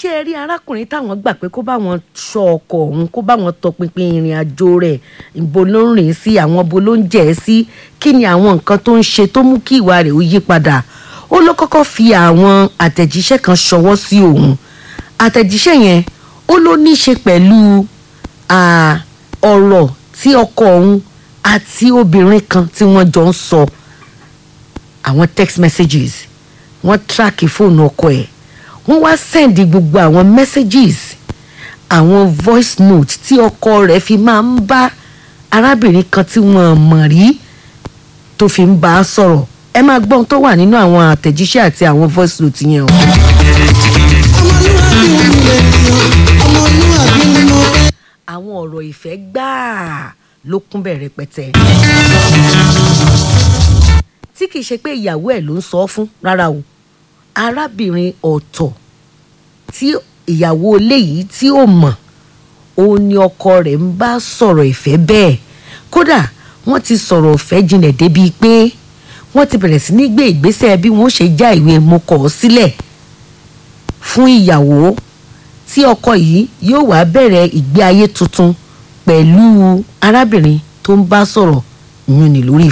ṣé ẹ rí arákùnrin táwọn gbà pé kó bá wọn ṣọ́ ọkọ òun kó bá wọn tọpinpin ìrìn àjò rẹ̀ ìbo ló ń rìn sí àwọn bo ló ń jẹ́ ẹ sí kí ni àwọn nǹkan tó ń ṣe tó mú kí ìwà rẹ̀ ó yí padà ó ló kọ́kọ́ fi àwọn àtẹ̀jíṣẹ́ kan ṣọwọ́ sí òun àtẹ̀jíṣẹ́ yẹn ó ló ní í ṣe pẹ̀lú à, ọ̀rọ̀ tí ọkọ òun àti obìnrin kan tí wọ́n jọ ń sọ àwọn text messages wọ́n track fóònù ọkọ ẹ̀ wọ́n wá sẹ́ndì gbogbo àwọn messages àwọn voice note tí ọkọ rẹ̀ fi máa ń bá arábìnrin kan tí wọ́n mọ̀ rí tó fi ń bá a sọ̀rọ̀ ẹ máa gbọ́ ohun tó wà nínú àwọn àtẹ̀jíṣẹ́ àti àwọn voice note yẹn o. ọmọlúwàbí mi lè yan ọmọlúwàbí ni mo fẹ́. àwọn ọ̀rọ̀ ìfẹ́ gbáà ló kún bẹ̀ rẹpẹtẹ. tí kìí ṣe pé ìyàwó ẹ̀ ló ń sọ ọ́ fún rárá o arábìnrin ọ̀tọ̀ tí ìyàwó ilé yìí tí ó mọ̀ òun ni ọkọ rẹ̀ ń bá sọ̀rọ̀ ìfẹ́ bẹ́ẹ̀ kódà wọ́n ti sọ̀rọ̀ ìfẹ́ jinlẹ̀ débi pé wọ́n ti bẹ̀rẹ̀ sí ní gbé ìgbésẹ̀ bí wọ́n ṣe já ìwé mo kọ̀ ọ́ sílẹ̀ fún ìyàwó tí ọkọ yìí yóò wá bẹ̀rẹ̀ ìgbé ayé tuntun pẹ̀lú arábìnrin tó ń bá sọ̀rọ̀ ìyún ni lórí